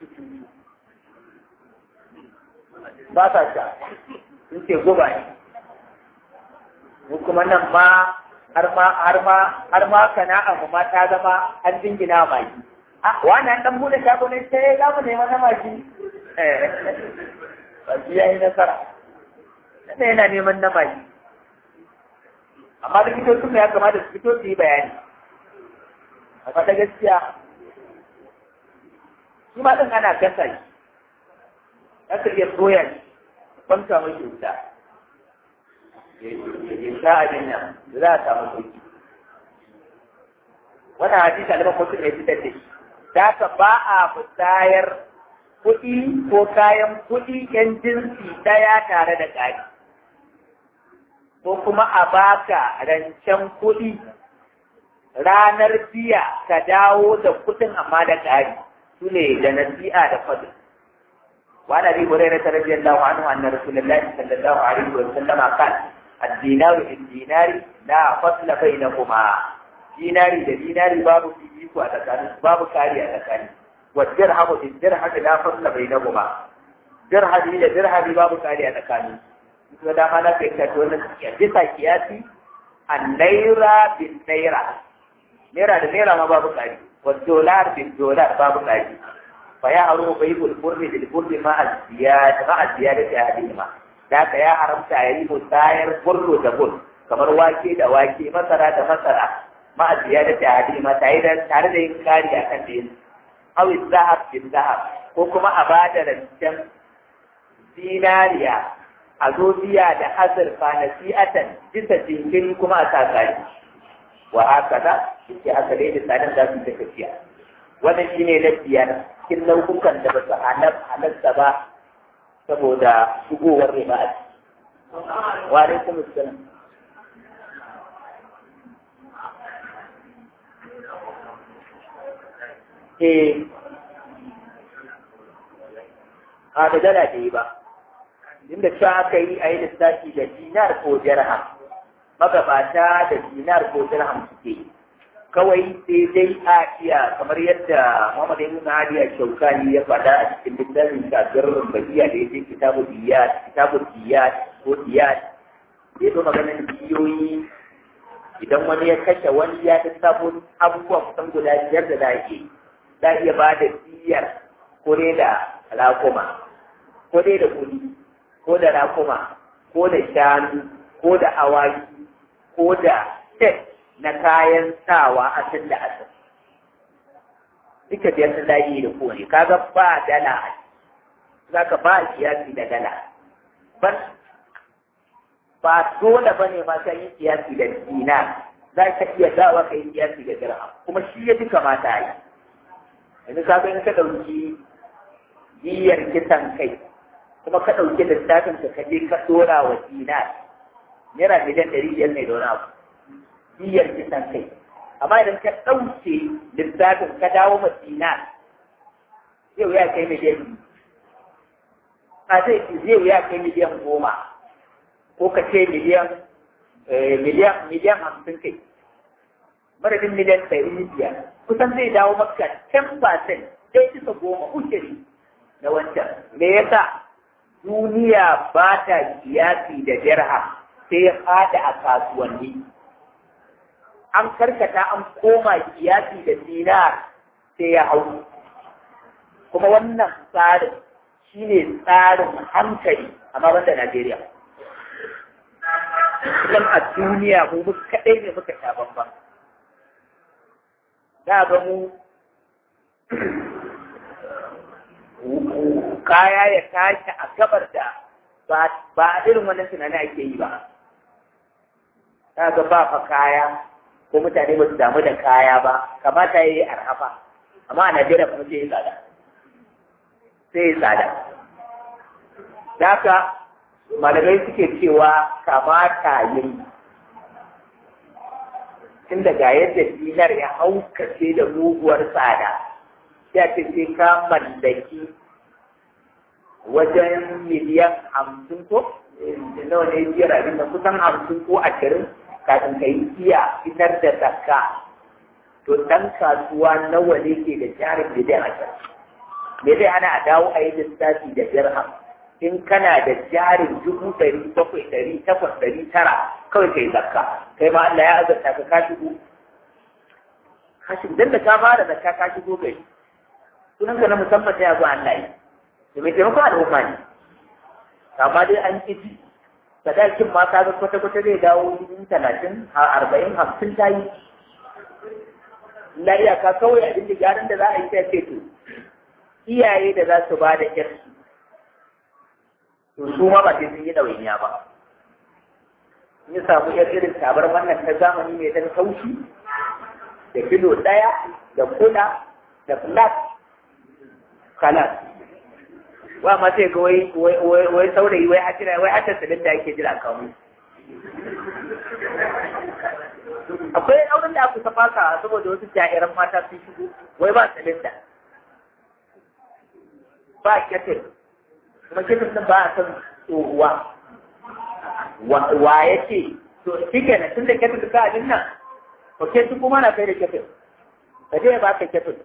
ba sa sha sun ce guba ne mu kuma nan ma har ma har ma har ma sana'a mu ma ta zama an dingina magi ah wannan dan bude shago ne sai za mu nema na magi eh baki yayi nasara sai yana neman na magi amma da likitocin ya kamata su fito su yi bayani a fata gaskiya shi ma ɗin ana gasa shi ya ka iya soya shi kwanta mai wuta ya sha abin nan da za a samu sauki wannan hadisi aliman mutum ya fitar da shi da ka ba a musayar kuɗi ko kayan kuɗi yan jinsi ɗaya tare da ƙari ko kuma a baka rancen kuɗi ranar biya ka dawo da kuɗin amma da ƙari su ne da nasi'a da fadl wa na bi hurairah radiyallahu anhu anna rasulullahi sallallahu alaihi wa sallam qala ad-dinaru bid-dinari la fasla bainahuma dinari da dinari babu fifiko a tsakanin babu kari a tsakani wa dirhamu bid-dirhami la fasla bainahuma dirhami da dirhami babu kari a tsakanin kuma dama na kai ka wannan bisa kiyasi an naira bin naira naira da naira ma babu kari wa dolar bin dolar babu kari fa ya haru bai bul burri bil burri ma aziyad ma aziyad ta hadima da ka ya haramta yayi musayar burro da bur kamar wake da wake masara da masara ma aziyad ta hadima tare da tare da yin kari akan da yin aw zahab bin zahab ko kuma a bada rancen dinariya a zo biya da azurfa na siyatan bisa jinkiri kuma a sakari wa haka da suke haka dai da tsarin za su ta tafiya wannan shi ne na biyar cikin nau'ukan da ba su halatta ba saboda shigowar riba a ciki wa alaikum assalam eh a da dala da yi ba inda cewa aka yi a yi lissafi da dinar ko dirham magabata da dinar ko dirham suke kawai sai dai a iya kamar yadda Muhammad ibn Ali al-Shawkani ya faɗa a cikin littafin kafir Bahiya da yake kitabu diyat kitabu diyat ko diyat ya zo maganar biyoyi idan wani ya kashe wani ya ta sabo abubuwa kusan guda biyar da zaki za iya ba da diyar ko dai da rakuma ko dai da kuɗi ko da rakuma ko da shanu ko da awaki ko da set na kayan sawa a tun da asir duka biyar sun daji da kowane kaga ba dala a za ka ba kiyasi da dala ban ba dole ba ne ma sai yi kiyasi da dinar za ka iya dawa ka yi kiyasi da dirham kuma shi ya fi kamata a yi yanzu ka ga in ka ɗauki biyar kisan kai kuma ka ɗauki littafin ka kaje ka ɗora wa dinar naira miliyan ɗari biyar ne da wani abu biyar kisan kai amma idan ka ɗauke littafin ka dawo ma dinar zai wuya kai miliyan a zai zai wuya kai miliyan goma ko ka ce miliyan miliyan miliyan hamsin kai madadin miliyan ɗari biyar kusan zai dawo maka 10% ɗaya bisa goma ushiri na wancan me yasa duniya ba ta kiyasi da dirham sai ya fada a kasuwanni an karkata an koma kiyasi da dinar sai ya hau kuma wannan tsarin shine tsarin hankali amma banda Najeriya kusan a duniya mu kaɗai ne muka sha bambam da ga mu kaya ya tashi a gabar da ba a irin wannan tunani ake yi ba ta ga ba fa kaya ko mutane ba su damu da kaya ba kamata ya yi arhafa amma a Najeriya kuma sai ya tsada sai ya tsada da haka malamai suke cewa kamata yin tun daga yadda dinar ya haukace da muguwar tsada ya ce sai ka mallaki wajen miliyan hamsin ko nawa ne biyar abin da kusan hamsin ko ashirin kafin ka yi iya fitar da zakka to ɗan kasuwa nawa ne ke da jarin miliyan ashirin me zai hana a dawo a yi lissafi da dirham in kana da jarin dubu ɗari bakwai ɗari takwas ɗari tara kawai kai zakka kai ma Allah ya azurta ka ka shigo ka shigo dan da ka fara zakka ka shigo gari sunan ka na musamman ya zo Allah yi da mai taimakon al'umma ne amma dai an ƙi ji sadakin ma ka ga kwata-kwata zai dawo dubu talatin a arba'in hamsin ta yi na iyaka kawai abin da gyaran da za a yi sai ce to iyaye da za su ba da ƴarsu to su ma ba sai sun yi ɗawainiya ba in ya samu yar irin tabar wannan ta zamani mai dan kaushi da kilo ɗaya da kula da flat kalas wa ma sai ga wai wai saurayi wai hajjira wai hatta salin da ake jira kawo akwai auren da aka saba ka saboda wasu jairan mata sun shigo wai ba salin da ba ketil kuma ketil din ba a san tsohuwa wa ya ce to shi kenan tun da ketil ka abin nan to ketil kuma na kai da ketil ka je ba ka ketil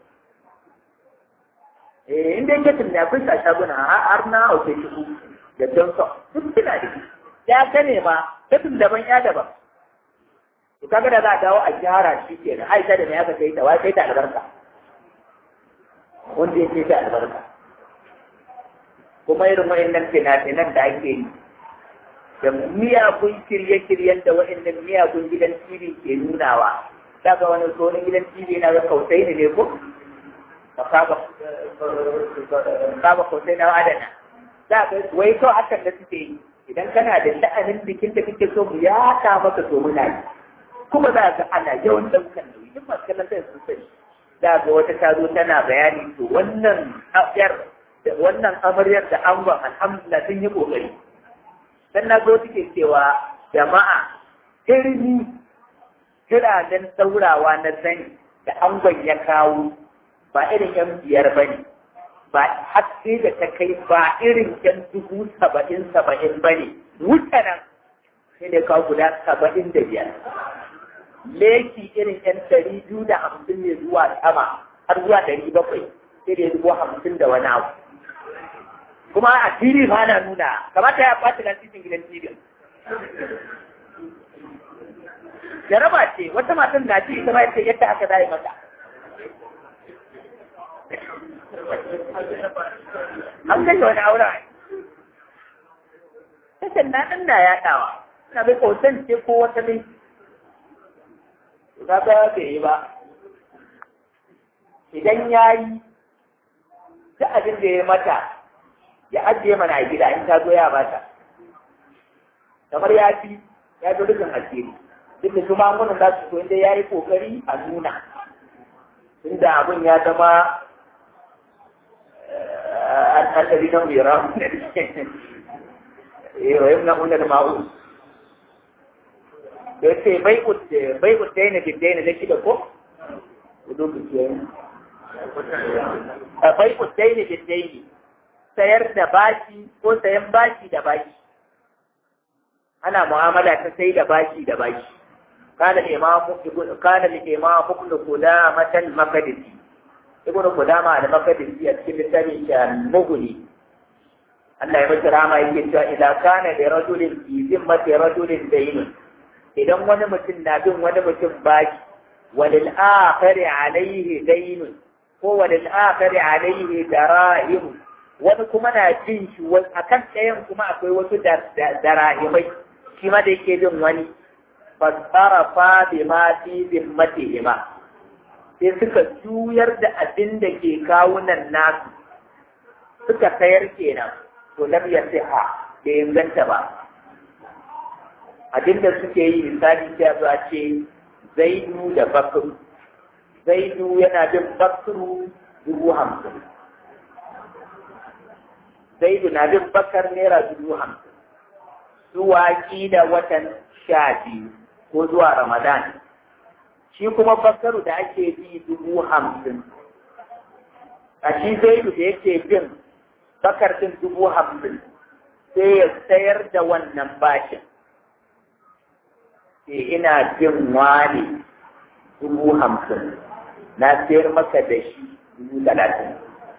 eh in dai ketil ne akwai sa shaguna har na hauke shi da johnson duk suna da shi ya ka ne ma ketil daban ya daban to kaga da za a dawo a gyara shi kenan aisha da me aka kai ta wai kai ta albarka wanda ya ce ta albarka kuma irin wa'annan fina-finan da ake yi da miyagun kirye-kiryen da wa'annan miyagun gidan TV ke nunawa daga wani tsohon gidan TV na ga kautai ne ko kaba kautai na adana za ga wai to hakan da suke yi idan kana da sha'anin bikin da kake so mu ya ka maka to muna yi kuma za ga ana yawan daukan nauyi duk masu kallon sai sun sani za ga wata ta zo tana bayani to wannan yar wannan amaryar da angon alhamdulillah sun yi kokari dan na zo take cewa jama'a irni kiranen saurawa na sani da angon ya kawo ba irin yan biyar ba ne ba haske da ta kai ba irin yan dubu saba'in saba'in ba ne wuta nan sai da kawo guda saba'in da biyar leki irin yan ɗari biyu da hamsin ne zuwa sama har zuwa ɗari bakwai sai da dubu hamsin da wani abu kuma a tv ba na nuna kamata ya ɓata na cikin gidan tv jaraba ce wata matan na ci ita ma yace yadda aka zai mata an kashe wani auren tashin na ɗan na yaɗawa na bai kautan ce ko wata ne ta ga bai yi ba idan ya yi ta abin da ya mata ya ajiye mana a gida in ta zo ya bata kamar ya fi ya zo dukkan asiri duk da su magungunan za su so inda ya yi kokari a nuna tunda abin ya zama al'adari na mera eh wa yamna unna ma'u da ce bai udde bai udde ne bidde ne da kida ko udo ku ce bai udde ne bidde ne sayar da bashi ko sayan bashi da bashi ana mu'amala ta sai da bashi da bashi kana imamu kana imamu ibn qudamah al-maqdisi ibn qudamah al-maqdisi a cikin littafin shi al-mughni Allah ya masa rama yake cewa idan kana da rajulin fi zimmati rajulin dayn idan wani mutum na bin wani mutum bashi walil akhari alayhi dayn ko walil akhari alayhi darahim wani kuma na bin shi akan ɗayan kuma akwai wasu darahimai shi ma da yake bin wani fasarafa bi ma fi zimmatihima sai suka juyar da abin da ke kawunan nasu suka sayar kenan to lam yasiha da inganta ba abin da suke yi misali sai a zuwa ce zaidu da bakru zaidu yana bin bakru dubu hamsin zaidu na bin bakar naira dubu hamsin zuwa da watan sha biyu ko zuwa Ramadan. Shi kuma bakaru da ake bi dubu hamsin. A shi zaidu da yake bin bakar din dubu hamsin sai ya sayar da wannan bashin. Sai ina bin wani dubu hamsin na sayar maka da shi dubu talatin.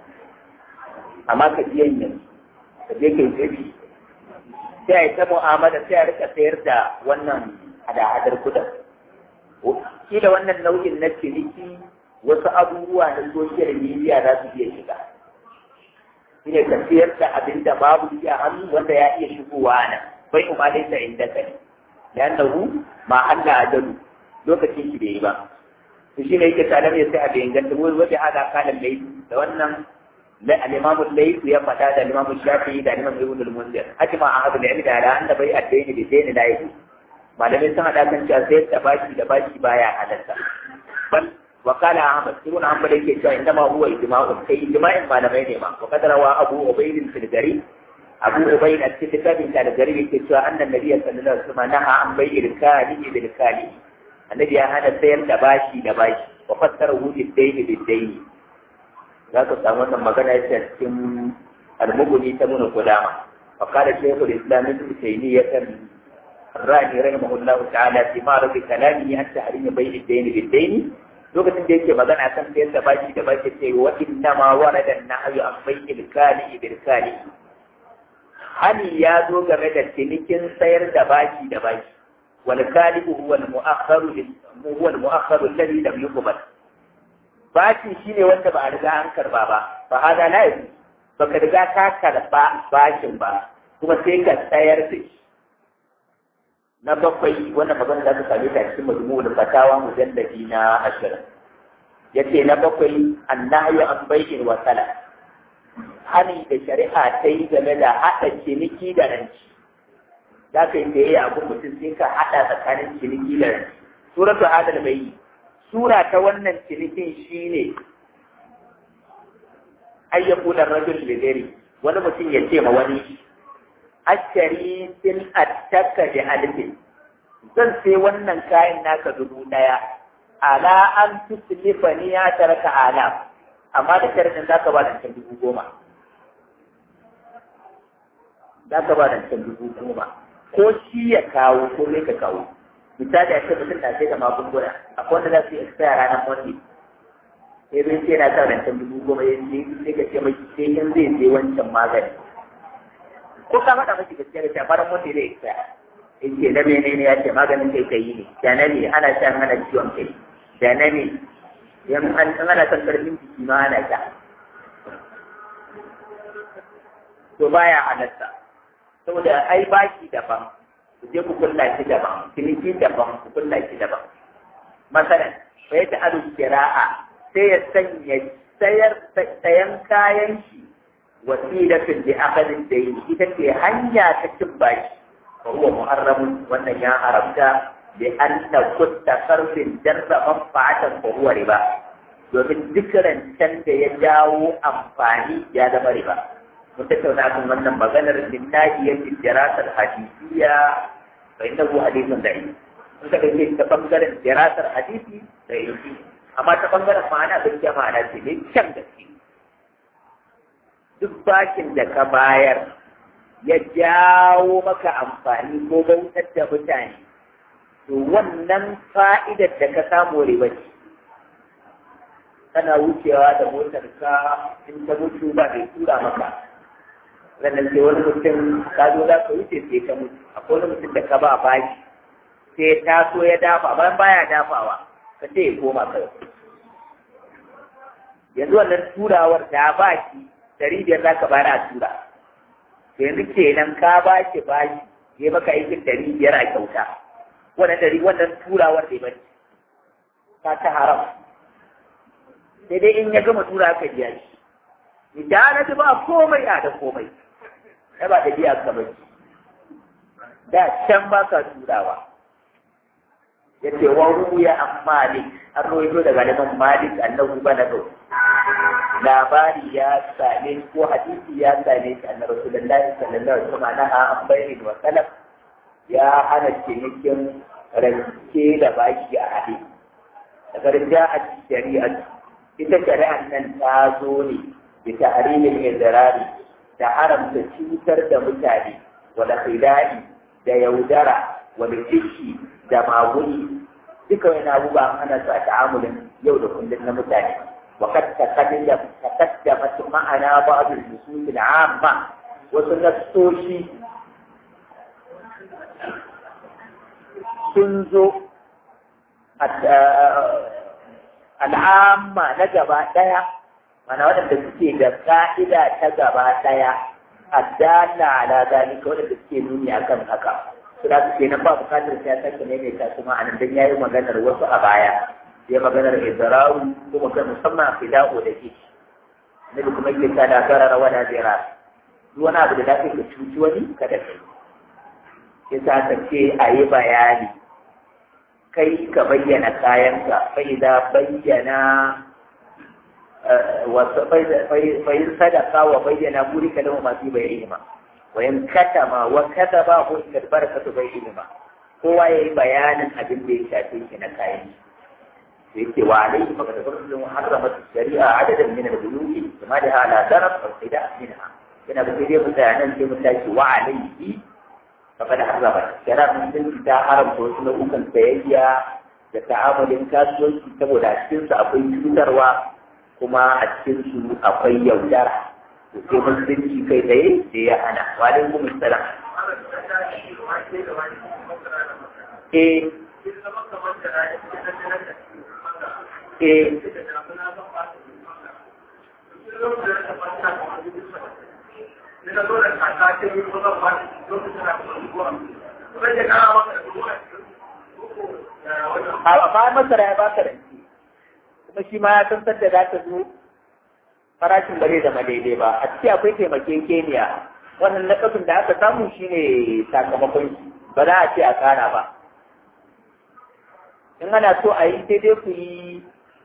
Amma ka biyan yanzu, ka je ka yi tsabi. sai a yi ta mu'amala sai a rika sayar da wannan hada-hadar kudin. Kila wannan nau'in na ciniki wasu abubuwa na social media za su iya shiga. Shi ne ka sayar da abin da babu shi a hannu wanda ya iya shigowa nan. Bai kuma dai ta inda ka ne. Da annahu ma Allah ajalu lokacin shi bai yi ba. To shi ne yake tare ya sai a bai inganta wani wanda hada kalan laifi da wannan الإمام الليث يفتى الإمام الشافعي ده الإمام ابن المنذر أجمع أهل العلم على أن بيع الدين بالدين لا يجوز ما لم يسمع لكن شاسير تباشي تباشي بايع على بل وقال أحمد ابن حنبل يكي إنما هو إجماع كي إجماع ما لم ينما وقد روى أبو عبيد في الجري أبو عبيد الكتاب في الجري يكي أن النبي صلى الله عليه وسلم نهى عن بيع الكالي بالكالي النبي هذا سير تباشي تباشي وفسره بالدين بالدين za ka samu wannan magana ya cikin almuguni ta nuna kudama فقال شيخ الاسلام ابن تيميه الراني رحمه الله تعالى في معرض كلامه عن تحريم بيع الدين بالدين lokacin da yake magana kan sayar da baki da baki ce wa inna ma warada nahyu an bai'il kali bil kali hani ya zo game da cinikin sayar da baki da baki wal kali huwa al mu'akhkharu huwa al mu'akhkharu alladhi lam yuqbal baki shine wanda ba a riga an karba ba fa hada la yaji baka riga ka karba bakin ba kuma sai ka sayar da shi na bakwai wannan magana da aka same ta cikin majmu'ul fatawa mujalladi na ashirin yace na bakwai annahyu an bai'in wa sala hani da shari'a ta yi game da haɗa ciniki da ranci za ka yi da yayi abu mutum sai ka haɗa tsakanin ciniki da ranci suratu adal bai sura ta wannan cinikin shine ayyaku da rajul lidari wani mutum ya ce ma wani ashari sin attaka da alfin zan sai wannan kayan naka dubu daya ala an tuslifa ni ya taraka ala amma da sharadin zaka ba da can dubu goma zaka ba da can dubu goma ko shi ya kawo ko ne ka kawo misali a ce mutum na sai da magunguna akwai wanda za su yi expire ranar monday sai zai ce na sa rancen dubu goma ya ce sai ka ce mai sai in zai sai wancan magani ko ka faɗa miki gaskiya da shafaran wanda zai isa in ce na mene ne ya ce maganin kai kai ne da na ne ana shan hana ciwon kai da na ne yan an ana son karfin jiki ma ana sha to baya halatta saboda ai baki daban ku je ku kulla shi daban ciniki daban ku kulla shi daban masalan fa yata adu kira'a sai ya sanya sayar sayan kayan shi wasilatun li aqdin dayn ita ce hanya ta cin bashi fa huwa muharramun wannan ya haramta bi an takutta sarfin jarra manfa'atan fa huwa riba domin duk rancen da ya jawo amfani ya zama riba mun tattauna kan wannan maganar linnahiyar dirasar hadisiya fa innahu hadithun da'i mun ka dauke ta bangaren dirasar hadisi da ilmi amma ta bangaren ma'ana gaskiya ma'ana ce ne can gaske duk bakin da ka bayar ya jawo maka amfani ko bautar da mutane to wannan fa'idar da ka samu riba ce kana wucewa da motar ka in ta mutu ba mai tura maka sannan sai wani mutum ka zo za ka wuce sai ka mutu akwai wani mutum da ka ba baki sai ta so ya dafa bayan baya dafawa ka ce ya koma kai yanzu wannan turawar da baki dari biyar za ka bayar a tura yanzu kenan ka ba shi bashi ya maka aikin dari biyar a kyauta wannan dari wannan turawar da ya ka ta haram sai dai in ya gama tura ka biya shi idan na ji ba komai a da komai ai ba da biya ka bane da can ba ka turawa ya ce wa ruya an malik an rawaito daga liman malik annahu balaga labari ya same ko hadisi ya same shi annabi rasulullahi sallallahu alaihi wasallam naha an bayyin wa salaf ya hana cinikin rance da baki a hadisi daga rinja a shari'a ita shari'ar nan ta zo ne da tahrimin idrari da haramta cutar da mutane wala khidai da yaudara wala kishi da maguni duka wani abubuwa ana su a ta'amulin yau da kullum na mutane وقد تقدم تقدمت معنا بعض النصوص العامة وسنستوشي سنزو al'amma na gaba ɗaya mana waɗanda suke da ƙa'ida ta gaba ɗaya addala ala zalika waɗanda suke nuni akan haka suna suke nan ba bukatar sai ya sake maimaita su ma'anan dan yayi maganar wasu a baya ya maganar izraru ko maganar musamman fida'u da ke na da kuma yake da garara wala zira duk wani abu da za ka cuci wani kada ka yi yasa ka ce a yi bayani kai ka bayyana kayanka fa idza bayyana wa fa in sadaka wa bayyana burika lahu ma fi bayyihima wa in katama wa kataba hu barakatu bayyihima kowa yayi bayanin abin da ya shafe shi na kayan shi yake wa alaihi fa kada kullu harramat shari'a adadan min al-buyuti kama da ala darab aw qida minha yana da dai mutanen sai mutaki wa alaihi فقد حرمت شرع musulunci ta haramta wasu nau'ukan sayayya da ta'amalin kasuwanci saboda a cikinsu akwai cutarwa kuma a cikinsu akwai yaudara to sai musulunci kai tsaye da ya hana wa alaikum assalam eh eh a ba masara ya baka rance kuma shi ma ya san da za ta zo farashin ba zai zama daidai ba a ciki akwai taimakekeniya wannan nakafin da aka samu shine sakamakon shi ba za a ce a kara ba in ana so a yi sai dai ku yi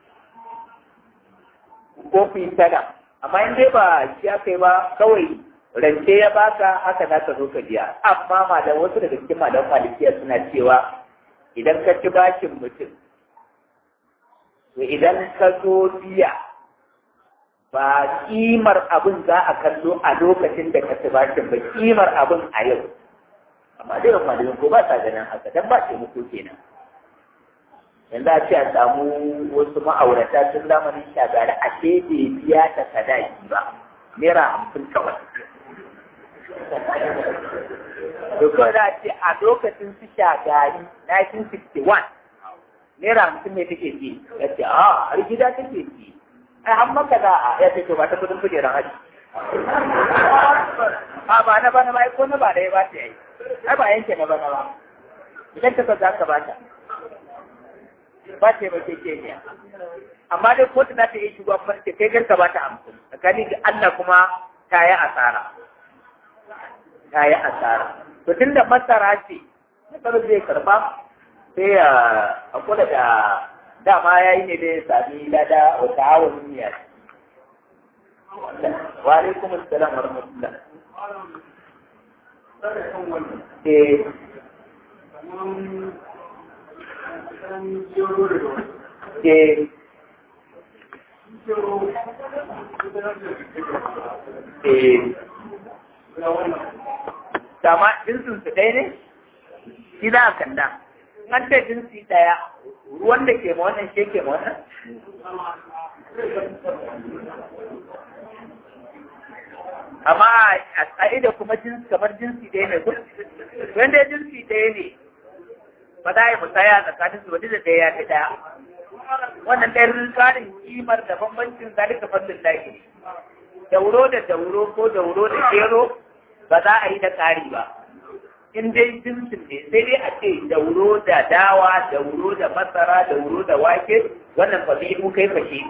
ko ku yi sana amma in dai ba shi aka yi ba kawai rance ya baka haka za ka zo ka biya amma malam wasu daga cikin malam malikiya suna cewa idan ka ci bashin mutum to idan ka zo biya ba kimar abin za a kallo a lokacin da ka ci bashin ba kimar abin a yau amma dai malamin ko ba sa ganin haka dan ba ce muku kenan yanzu a ce a samu wasu ma'aurata sun zamanin shagari a ce bai biya ta sadaki ba naira hamsin kawai to kawai za a ce a lokacin su shagari 1961 naira hamsin ne take ci ya ce a har gida take ci ai an maka za a ya ce to ba ta kudin kujerar haji a ba na bana ba ko na ba da ya ba ta yi ai ba yanke na bana ba idan ka za ka ba ta ba ta ba ke keniya amma dai kotu za ta iya shigo kuma ce kai garka ba ta hamsin tsakani ga Allah kuma ta yi asara ta yi asara to tun da masara ce masara zai karba sai ya hakura da dama ya yi ne da ya sami lada wata hawan niyya wa alaikum assalam wa rahmatullah eh eh eh dama jinsin su ɗaya ne shi za a kanda an ce jinsi ɗaya ruwan da ke ma wannan shi ke ma wannan amma a ƙa'ida kuma jinsi kamar jinsi ɗaya ne kun wanda jinsi ɗaya ne ba za a yi musaya tsakanin su wani da ɗaya ya fi ɗaya wannan ɗaya tsarin kimar da bambancin zalika fadlin lahi dauro da dauro ko dauro da gero ba za a yi da ƙari ba in dai jinsin ne sai dai a ce dauro da dawa dauro da masara dauro da wake wannan ba zai mu kai fashe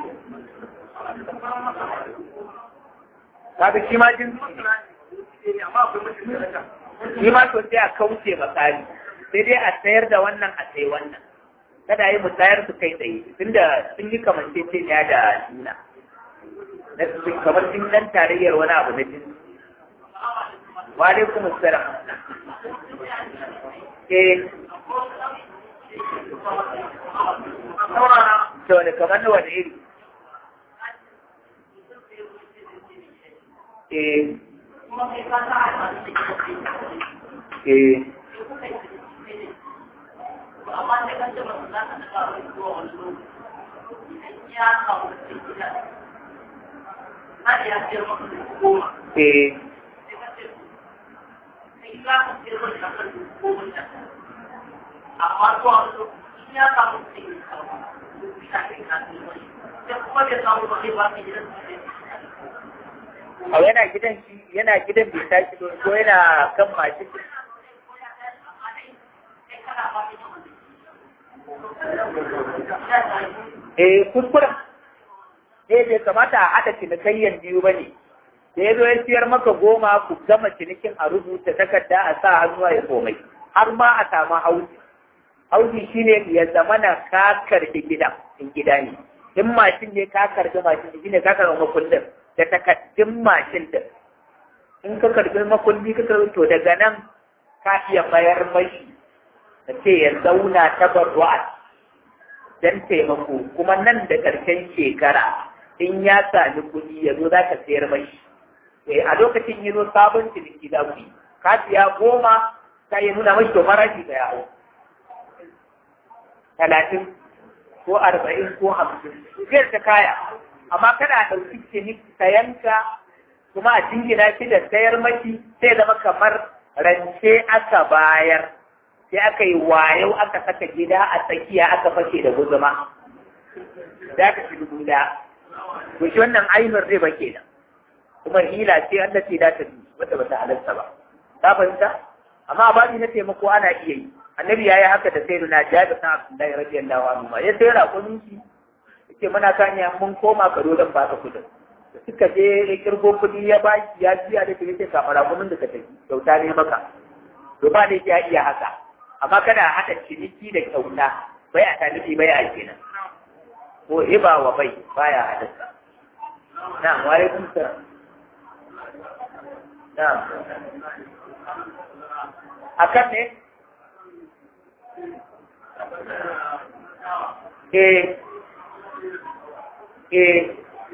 kaga shi ma jinsi shi ma to sai a kauce makari sai dai a sayar da wannan a sai wannan kada yi musayar su kai tsaye tunda sun yi kamanceceniya da juna kamar sun dan tarayyar wani abu na jinsi wa alaikum assalam eh to ne kamar na wani iri eh eh amma sai kan ce ba su za ka daga wani zuwa wani lokaci ya kawo cikin gida har ya ce maka da goma eh sai ka ce sai za ka ce wani da kan goma da amma zuwa wani lokaci ya kawo cikin kawo bisa kai ka ce wani sai kuma bai kawo ba kai ba ka gidan su ne a yana gidan shi yana gidan bai tashi ba ko yana kan mashin eh kuskuren eh bai kamata a haɗa cinikayyan biyu ba ne da ya zo ya siyar maka goma ku gama cinikin a rubuta takarda a sa hannuwa ya komai har ma a samu hauji hauji shine ya zama na ka karbi gidan in gida ne in mashin ne ka karbi mashin shine ka karbi makullin da takaddun mashin din in ka karbi makulli ka karbi to daga nan ka iya mayar mashi da ce ya zauna tabarru'at dan taimako kuma nan da ƙarshen shekara in ya sami kuɗi ya zo za ka sayar mashi eh a lokacin yi zo sabon ciniki za ku yi ka siya goma ka yi nuna mashi to farashi da yawo talatin ko arba'in ko hamsin zai ta kaya amma kada a ɗauki ciniki sayanka kuma a jingina shi da sayar mashi sai zama kamar rance aka bayar sai aka yi wayo aka saka gida a tsakiya aka fashe da guzuma za ka fi dubu da to shi wannan ainihin riba kenan kuma hila ce Allah ce da ta wata bata halarta ba ta fahimta amma babi na taimako ana iya yi annabi yayi haka da sai na jabi san Abdullahi radiyallahu anhu ma ya sai raƙumin shi yake muna kan ya mun koma karo dan baka kudin suka je ya kirgo kudi ya baki ya biya da ke yake kamar raƙumin da ka tafi kyauta ne maka to ba ne ya iya haka amma kada a haɗa ciniki da kyauta bai a talibi bai a kenan ko riba wa bai baya haɗarsa na ware kun sa na a kan ne eh eh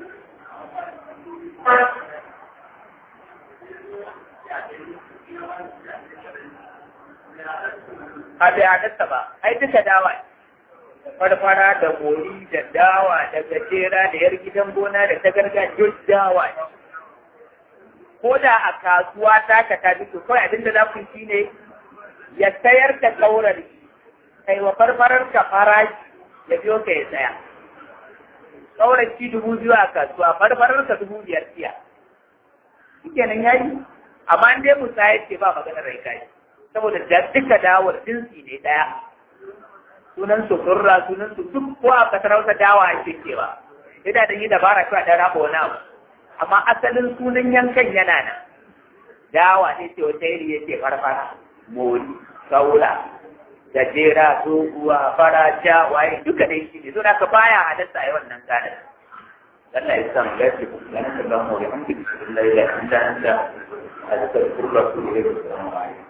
a bai halatta ba ai duka dawa farfara da mori da dawa da gajera da yar gidan gona da ta gargajiya dawa ko da a kasuwa ta ka ta fito kawai abin da za ku shi ne ya sayar da kaurar kai wa farfarar ka farashi ya biyo ka ya tsaya kaurar ki dubu biyu a kasuwa farfarar ka dubu biyar siya shi kenan yayi amma in dai musayar ce ba maganar rai kai saboda da duka dawar jinsi ne ɗaya sunan su turra sunan su duk ko a kasar hausa dawa ake cewa ina da yi dabara kawai da raba wani abu amma asalin sunan yankan yana nan dawa ne ce wata iri ya ce farfara mori saura gajera doguwa fara ja waye duka dai shi ne so da ka baya halatta a yi wannan ganin Allah ya san gaske ganin da ba mu da an bi billahi la ilaha illa anta astaghfiruka wa atubu ilayk